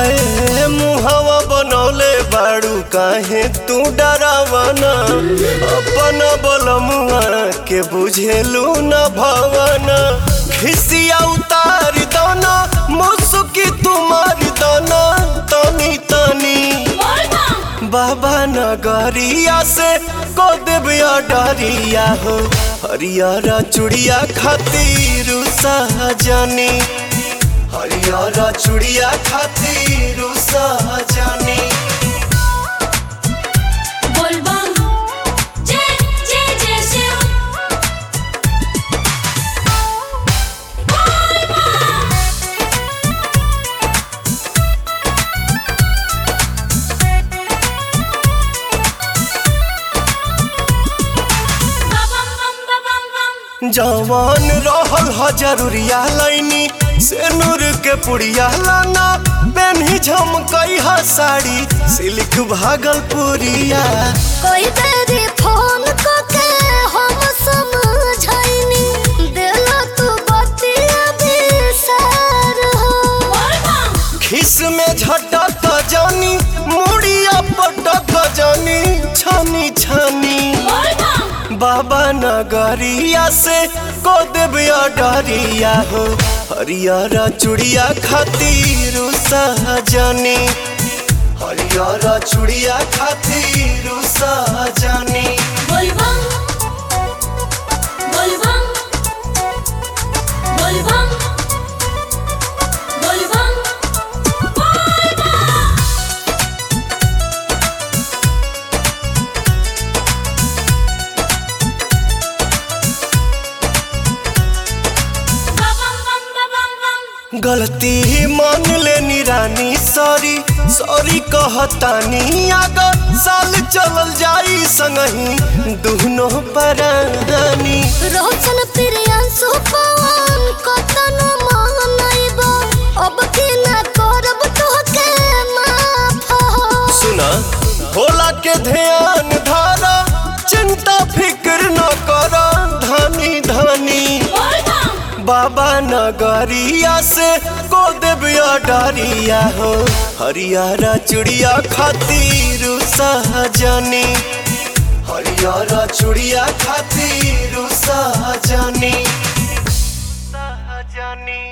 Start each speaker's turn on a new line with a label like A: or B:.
A: हाय मुहवा बनौले बाड़ू काहे तू डरावना अपन बलमुआ के बुझेलू न भवना खिसिया उतार दना मुसुकी तुम्हारी दना तनी तनी बाबा नगरिया से को देविया डरिया हो हरियारा चुड़िया खातिर सहजनी हरियारा चुड़िया खातिर सहजनी
B: बोलबम जय जय जय शिव बम बम बम बम
A: जवान रहल ह जरूरिया लाइनी से नूर के पुड़िया लाना पेन्ही झमकई ह साड़ी सिल्क भागलपुरिया
C: कोई बेरी फोन को के हम समझाइनी देला तू बतिया बिसार हो
B: बोलबम
A: खिस में झटक जानी मुड़िया पटक जानी छानी छानी
B: बोलबम
A: बाबा नगरिया से को देविया डरिया हो हरियारा चुड़िया खातिर सहजनी हरियारा चुड़िया खातिर सहजनी
B: बोलबम बोलबम बोलबम बोलबम बम बम बम बम
A: गलती मान लेनी रानी सॉरी सॉरी कहतानी अगर साल चलल जाई संगही दुनो परानी
C: रोशन प्रियांशु पवन कतन मानइबो अब की ना करब तोहके माफ हो
A: सुना भोला के ध्यान धारा चिंता फिक्र न कर धानी धानी
B: बोलबम
A: बाबा नगरिया से को देविया डरिया हो हरियारा चुड़िया खातिर सहजनी हरियारा चुड़िया खातिर सहजनी सहजनी